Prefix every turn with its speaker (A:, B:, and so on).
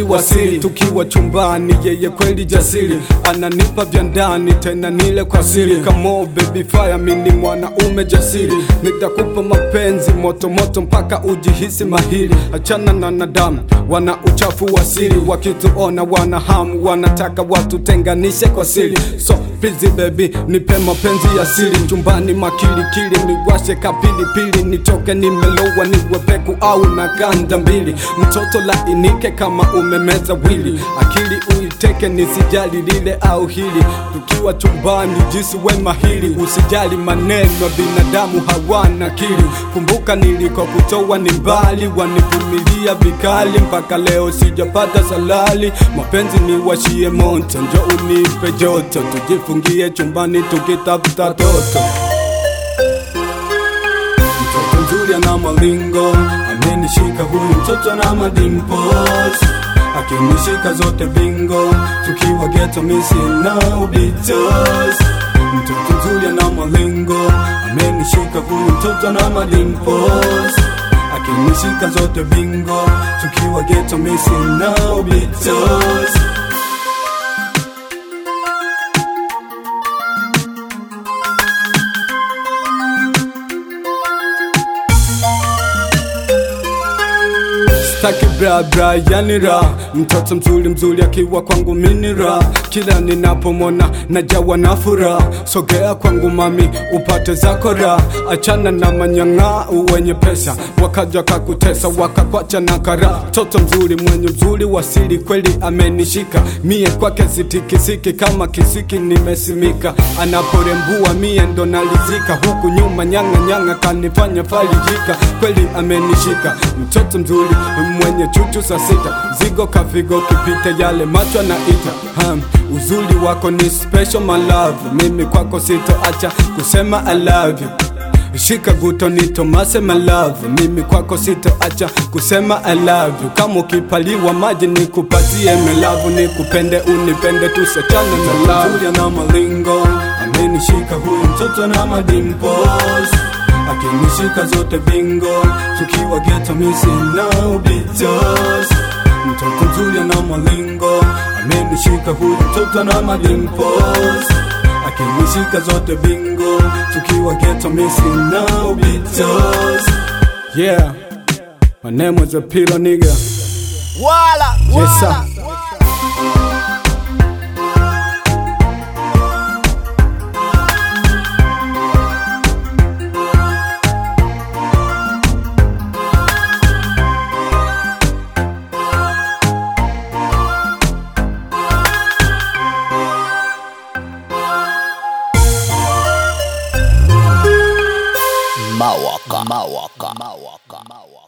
A: wa siri, tukiwa chumbani, yeye kweli jasiri, ananipa vya ndani tena nile kwa siri. Kamo baby fire, mini mwanaume jasiri, nitakupa mapenzi moto moto mpaka ujihisi mahiri. Achana na nadamu, wana uchafu wa siri, wakituona wana hamu, wanataka watutenganishe kwa siri. So please baby, nipe mapenzi ya siri, chumbani makilikili, niwashe kapilipili, nitoke nimelowa, niwe peku au na ganda mbili, mtoto lainike kama umemeza wili, akili uiteke, nisijali lile au hili, tukiwa chumbani jinsi we mahiri, usijali maneno, binadamu hawana akili. Kumbuka niliko kutoa ni mbali, wanivumilia vikali, mpaka leo sijapata salali. Mapenzi ni washie moto, njo unipe joto, tujifungie chumbani tukitafuta toto. Mtoto mzuri ana malingo, amenishika huyu mtoto na madimpos, akinishika zote bingo, tukiwa geto misi na ubitos. Mtoto mzuri ana malingo, amenishika huyu mtoto na madimpos, akinishika zote bingo, tukiwa geto misi na ubitos. Staki bra bra yani ra mtoto mzuri mzuri akiwa kwangu mini ra kila ninapomona najawa na furaha sogea kwangu mami upate zako ra achana na manyang'aa wenye pesa wakaja kakutesa wakakwacha na kara mtoto mzuri mwenye mzuri wasili kweli amenishika mie kwake sitikisiki kama kisiki nimesimika anaporembua mie ndo nalizika huku nyuma nyanga nyanga kanifanya farijika kweli amenishika mtoto mzuri mwenye chuchu saa sita zigo kafigo kipita yale macho anaita hmm. uzuri wako ni special my love mimi kwako sitoacha kusema I love you Shika guto ni Tomase my love Mimi kwako sitoacha kusema I love you Kama ukipaliwa maji nikupatie melavu Nikupende unipende tusachane na love Mzuri na malingo Amenishika huyu mtoto na madimpos Akinishika zote bingo Tukiwa geto misi na ubitos Mtoto mzuri na malingo Amenishika huyu mtoto na madimpos akinishika zote bingo tukiwa geto misi na ubitos yeah my name was a pillow nigga
B: Wala,
A: yes sir
B: wala. Mawaka. Mawaka. Mawaka. Mawaka.